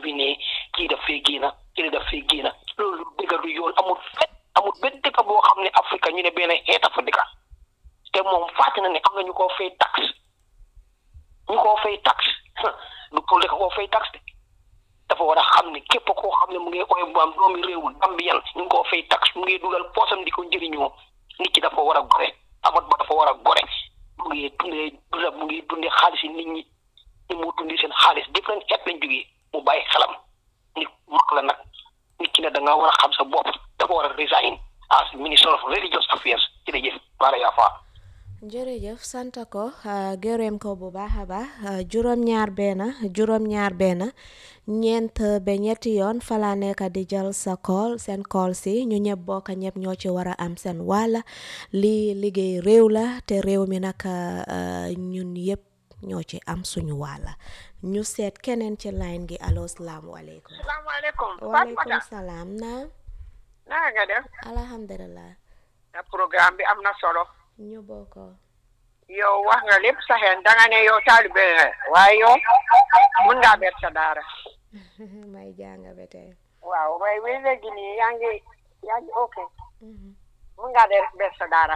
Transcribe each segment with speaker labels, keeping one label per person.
Speaker 1: bi ne kii daf fee génn kii daf fee génn loolu dëgg du yoon amul fet amul benn dëkk boo xam ne Afrique ñu ne benn xeet a fa dëkk te moom fàtte na ne am na ñu koo fay tax ñu koo fay tax du pour dëkk koo fay tax de dafa war a xam ne képp koo xam ne mu ngi oy bu am doomi réewu Gambiyan ñu ngi koo fay tax mu ngi dugal poosam di ko njëriñoo nit ki dafa war a gore amat ba dafa war a gore mu ngi dundee dunda mu ngi dundee xaalis yi nit ñi ni mu dundee seen xaalis different xeet lañ jógee mu bàyyi xelam nit mag la nag nit ki ne da nga war a xam sa bopp dafa war a resign as minister of religious affairs jërëjëf baara yaa faa
Speaker 2: jërëjëf sant ko gërëm ko bu baax a baax juróom-ñaar benn juróom-ñaar benn ñeent ba ñetti yoon fala nekk di jël sa kool seen kool si ñu ñëpp bokk ñëpp ñoo ci war a am seen wàll lii liggéey réew la te réew mi nag ñun yëpp ñoo ci am suñu wàll ñu seet keneen ci line gi allo salaamualeykum.
Speaker 3: salaamaaleykum.
Speaker 2: waaleykum salaam na.
Speaker 3: naka nga def.
Speaker 2: alhamdulilah.
Speaker 3: programme bi am na solo.
Speaker 2: ñu bokk.
Speaker 3: yow wax nga lépp sa xeen danga ne yow taalibe nga waaye yow mun ngaa bet sa daara.
Speaker 2: may jàng ba tey.
Speaker 3: waaw waaye wéy léegi nii yaa ngi yaa ngi ok. mun ngaa def bet sa daara.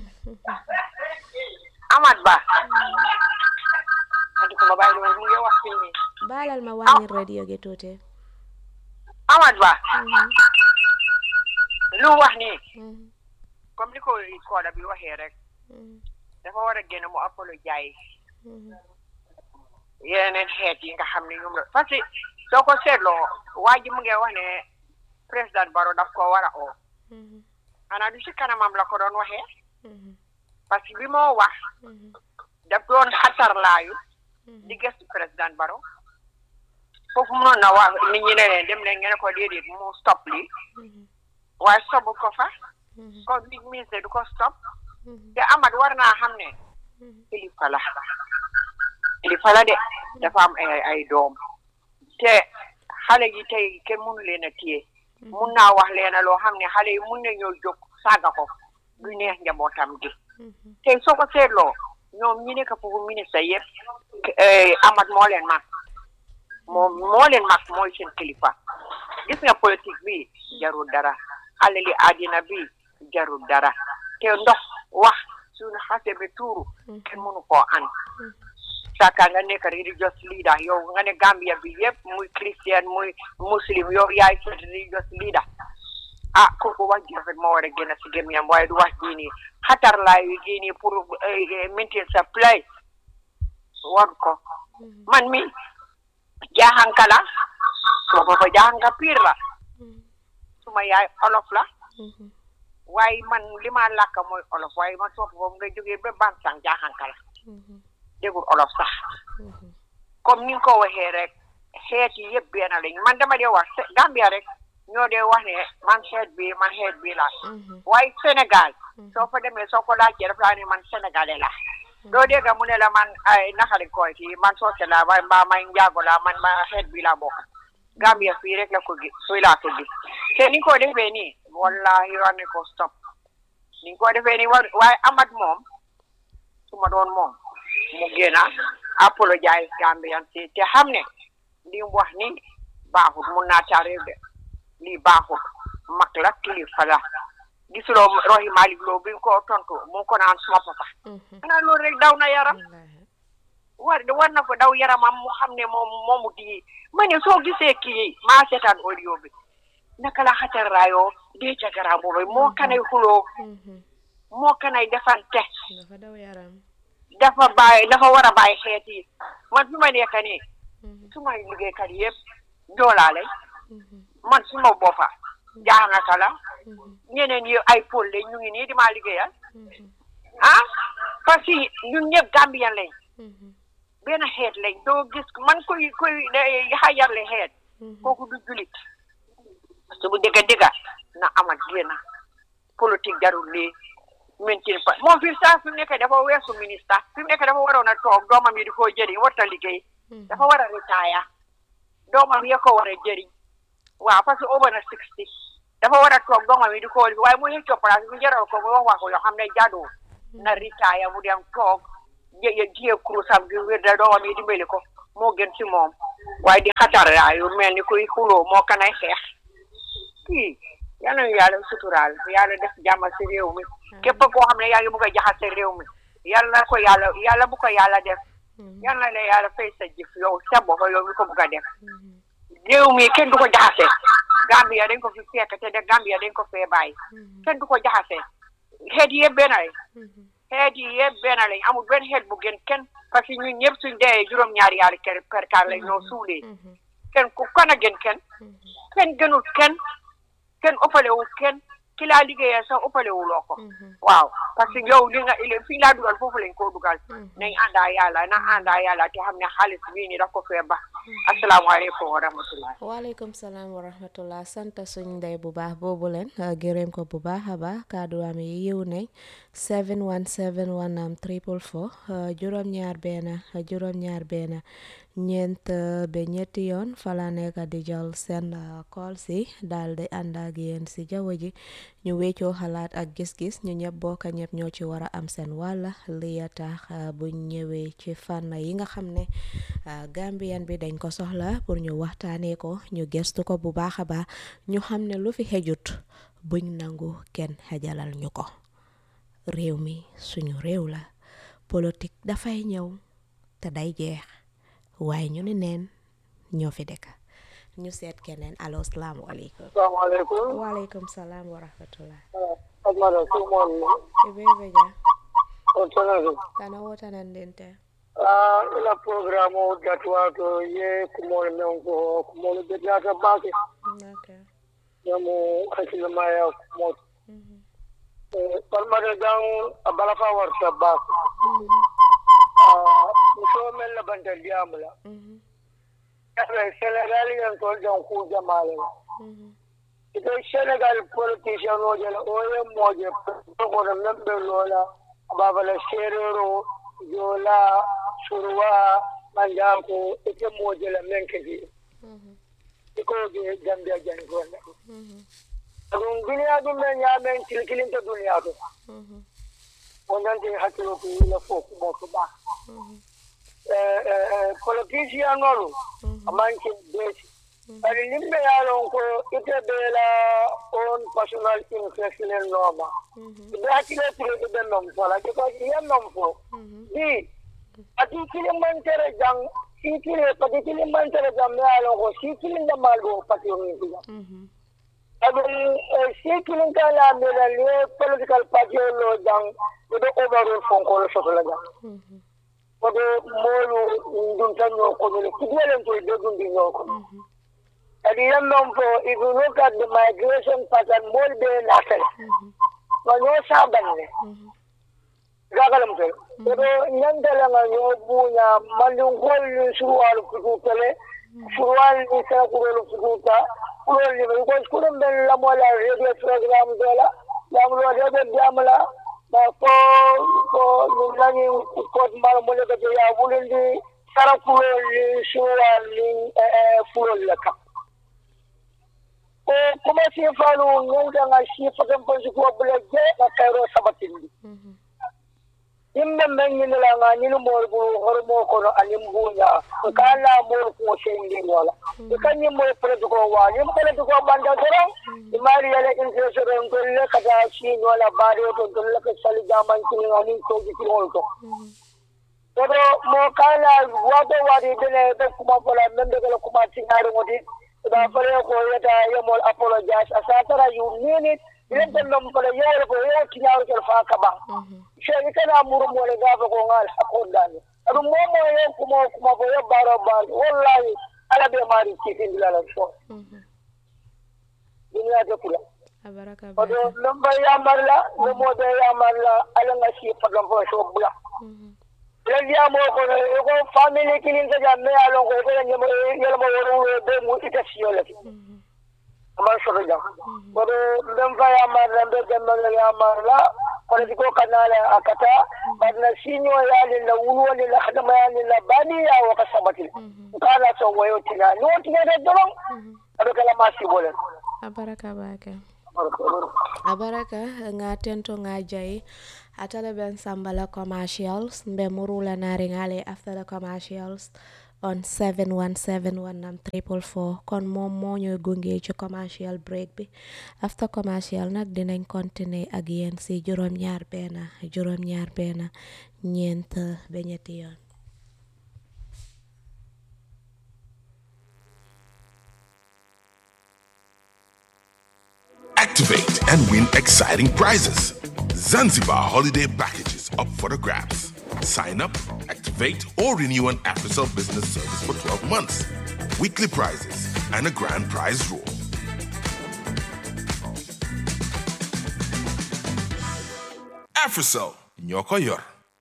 Speaker 3: Amat Ba. adi ko ma bàyyi loolu mu ngi wax fii nii.
Speaker 2: baalal ma wàññi radio gi tuuti.
Speaker 3: Amat Ba. lu wax nii. comme ni ko kooda bi waxee rek. dafa war a génn mu apologize yeneen xeet yi nga xam ne ñoom la parce que soo ko seetloo waa ji mu ngi wax ne président Barrow daf ko war a oo xanaa du si kanamam la ko doon waxee parce que bi moo wax daf doon xatarlaayu di gëstu président Barrow foofu mënoon na wax nit ñi ne leen dem leen ngeen ko déedéet mu stop lii waaye stopu ko fa kon big ministre du ko stop te Amat war naa xam ne kilifa la kilifa la de dafa am ay ay doom te xale yi tey kenn mënu leen a téye mun naa wax leena loo xam ne xale yi mun nañoo jóg saaga ko du neex njabootam gi tey soo ko seetloo ñoom ñi nekk foofu ministre yëpp Amat moo leen mag moom moo leen mag mooy seen kilifa gis nga politique bi jarul dara alali àddina bi jarul dara te ndox wax suñu xase bi tuuru kenn mënu koo an saka nga nekk religious leader yow nga ne Gambia bi yëpp muy christian muy muslim yow yaay seen religious leader ah kooku wax ji rafet moo war a génn si gémmiñam waaye du wax jii nii xatar laay yu jii nii pour maintain sa place war ko man mi jaaxanka la suma papa jaaxanka piir la suma yaay olof la waaye man li ma làkk mooy olof waaye man soo foofu nga jógee ba Bansang jaaxanka la dégul olof sax comme ni nga ko waxee rek xeet yi yëpp benn lañ man dama dee wax Gambia rek ñoo dee wax ne man xeet bi man xeet bi la waaye Sénégal soo fa demee soo ko laajtee daf laa ne man sénégalais la doo dégg mu ne la man ay naxali koy ci man soose la waaye mbaa may njaago la man ma xeet bi la bokk Gambia fii rek la ko gis fii laa ko gis te ni ko defee nii wallahi war ne ko stop ni ko defee nii war waaye amat moom su ma doon moom mu génn apologize Gambian si te xam ne li mu wax ni baaxut mun naa taa réew de lii baaxut mag la kilifa la gisuloo roxi Malick Lo bi ko tontu mu ko naan suma papa xanaa loolu rek daw na yaram war war na ko daw yaramam mu xam ne moom moomu di ma ne soo gisee kii maa seetaan audio bi naka la xatar raayoo dee ca garab boobu moo kanay xuloo moo kanay defante
Speaker 2: dafa daw yaram
Speaker 3: dafa bàyyi dafa war a bàyyi xeet yi man fi ma nekk nii su ma liggéeykat yëpp joolaale man su ma boppa jaaxangaka la ñeneen yi ay pôle lañ ñu ngi nii di maa liggéeyal ah parce que ñun ñëpp Gambien lañ benn xeet lañ doo gis man koy koy xajarle xeet kooku du julit su bu dëgga dëgga na amat génn politique jarul lii maintain pa moom fi saa fi mu nekk dafa weesu ministre fi mu nekk dafa waroon a toog doomam yi di ko jëriñ warta liggéey dafa war a retire doomam yi ko war a jëriñ waaw parce que over na sixty dafa war a toog doomam yi di ko waaye mu xëccoo place mu jaral ko mu wax wax yoo xam ne jaaduwul na retire mu dem toog jë jiyee kurusam gi wér da doomam yi dimbali ko moo gën ci moom waaye di xatar yu mel ni kuy xuloo moo kanay xeex kii yal nañu yàlla suturaal yàlla def jàmm si réew mi képp koo xam ne yaa ngi bëgg a jaxase réew mi yàlla na ko yàlla yàlla bu ko yàlla def yal na la yàlla fay sa jëf yow sa bopp yow mi ko bëgg a def réew mi kenn du ko jaxase Gambia dañ ko fi fekk te de Gambia dañ ko fee bàyyi kenn du ko jaxase xeet yi yëpp benn lañ xeet yi yëpp benn lañ amul benn xeet bu gën kenn parce que ñun ñëpp suñ dee juróom-ñaari yàlla kër kër kaar lañ ñoo suulee kenn ku kan a gën kenn kenn gënul kenn kenn ëppalewul kenn ki laa liggéeyee sax ëppalewuloo ko waaw parce que yow li nga il fi laa dugal foofu lañ koo dugal nañ àndaa yàlla na àndaa yàlla te xam ne xaalis bii ni daf ko fee ba asalaamaaleykum wa rahmatullah
Speaker 2: waaleykum salaam wa rahmatullah sant suñ ndey bu baax boobu leen gërëm ko bu baax a baax kàddu am yi yiw nañ 717 am triple four juróom-ñaar benn juróom-ñaar benn ñeent ba ñetti yoon fala nekk di jël seen call si daal di ànd ak yéen si jaww ji ñu weccoo xalaat ak gis-gis ñu ñëpp bokk ñëpp ñoo ci war a am seen wàll li tax buñ ñëwee ci fànn yi nga xam ne Gambian bi dañ ko soxla pour ñu waxtaanee ko ñu gestu ko bu baax a baax ñu xam ne lu fi xejut buñ nangu kenn xejalal ñu ko réew mi suñu réew la politique dafay ñëw te day jeex waaye ñu ne neen ñoo fi dëkk ñu seet keneen allo salaamaaleykum
Speaker 4: salaamaaleykum
Speaker 2: waaleykum salaam wa rahmatullah
Speaker 4: admara sumon
Speaker 2: ibebe ja
Speaker 4: o tonado
Speaker 2: tana wotanan ndente
Speaker 4: ah ila programme o datwato ye kumol men ko kumol be data bake
Speaker 2: okay
Speaker 4: yamu hakila maya kumol palmade dan abalafa warta bak ah muso men la bantal diamula yabe senegal yan to dan ku jamale ito senegal politician o jela o ye moje ko da membe lola babala serero jola surwa manjako ite moje la menkedi iko ge gambia jani ko na adun duniya dum men ya men kilkilin ta duniya to wannan te hakilo ku la fo ku mo ko ba eh eh politician nolu amanke besi bari nimbe yaron ko ite bela on personal infection noma ibe hakile tire ibe nom fola ke ko yan nom fo di ati kili man tere jang si kili pati kili man tere jang me yaron ko si kili na malgo pati on ni adun si kili ka la me la le political party lo jang ibe overall fon ko lo soto la jang kodo molu ndum tan ñoo ko ne kidiyelen to de dum di ñoo ko kadi yan non fo if you look at the migration pattern mol be natal ma ñoo saban ne gagalam to kodo ñandala nga ñoo buña mandum hol ni suruwal futu tele suruwal ni sa kurolu fututa kurol ni ko kurum ben la mola radio program dola lam lo de diamala ba ko ko ɗum nani kot mala mo le gaje ya wulindi sara kulol ni suwal ni fulol le kam ko kuma si falu ñanga nga si fatan fansi ko bula je ka kayro sabatindi yimɓe men ñinila nga ñini mool bu hormo kono anin buña ka la mool ko sendi wala e kan ñim moy prete ko wa ñim prete ko banda doron e mari yala infection to le kata si wala bari to to le ka sali jaman kini anin ko ji ko to kodo mo kala wato wadi dene be kuma fola men be kala kuma tinare ngodi da fale ko yata yemol apologize asatara you mean it ilen tan non fala yele ko yo tinaro kel fa kaba sey kana muru mo le gafa ko ngal hakondani adu momo yo kuma kuma ko yo baro baro wallahi ala be mari cikin dilala so dunia ta kula
Speaker 2: abaraka
Speaker 4: odo lamba ya marla no mo de ya marla ala nga si fagam fo so bula len ya mo ko ne ko family kilin ta jamme ala ko ko ne mo yela mo woru be mu ita siyo le aman so jam odo lamba ya marla be gamma ya marla kono ko kanala akata barna sinyo yali na wulu ni la khadama yali na bani ya wa kasabati kana so wayo tina no tina de dolong ado kala masi bolen
Speaker 2: abaraka bake abaraka nga tento nga jayi atala ben sambala commercials mbe murula nari ngale after the commercials on 71719 triple four kon moom moo ñooy gunge ci commercial break bi after commercial nag dinañ continuer ak yéen si juróom-ñaar benn juróom-ñaar benn ñeent ba ñetti yoon.
Speaker 5: Activate and win exciting prizes. Zanzibar holiday packages up for the grabs. Sign up, activate, or renew an AfriCell business service for 12 months. Weekly prizes and a grand prize draw. AfriCell, Nyoko Yor.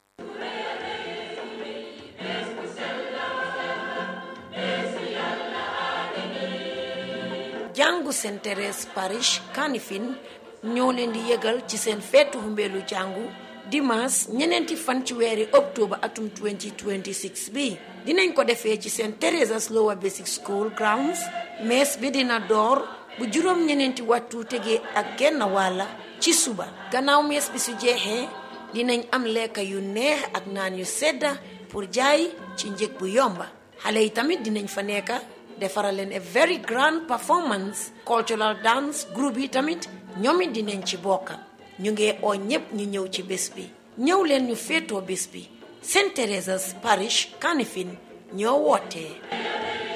Speaker 6: jàngu Saint Thérèse parish Kanifing ñoo leen di yëgal ci seen feetu humbeelu jàngu dimanche ñeneenti fan ci weeri octobre atum 2026 bi dinañ ko defee ci Saint Theresa's Lower Basic School grounds mees bi dina door bu juróom ñeneenti waxtu tegee ak genn wàlla ci suba gannaaw mees bi su jeexee dinañ am lekka yu neex ak naan yu sedda pour jaay ci njëg bu yomba xale yi tamit dinañ fa nekka defaral leen a very grand performance cultural dance groupe yi tamit ñoom it dinañ ci bokka ñu ngi oo ñépp ñu ñëw ci bés bi ñëw leen ñu féetoo bés bi Saint Teresa's Parish Kanifing ñoo wootee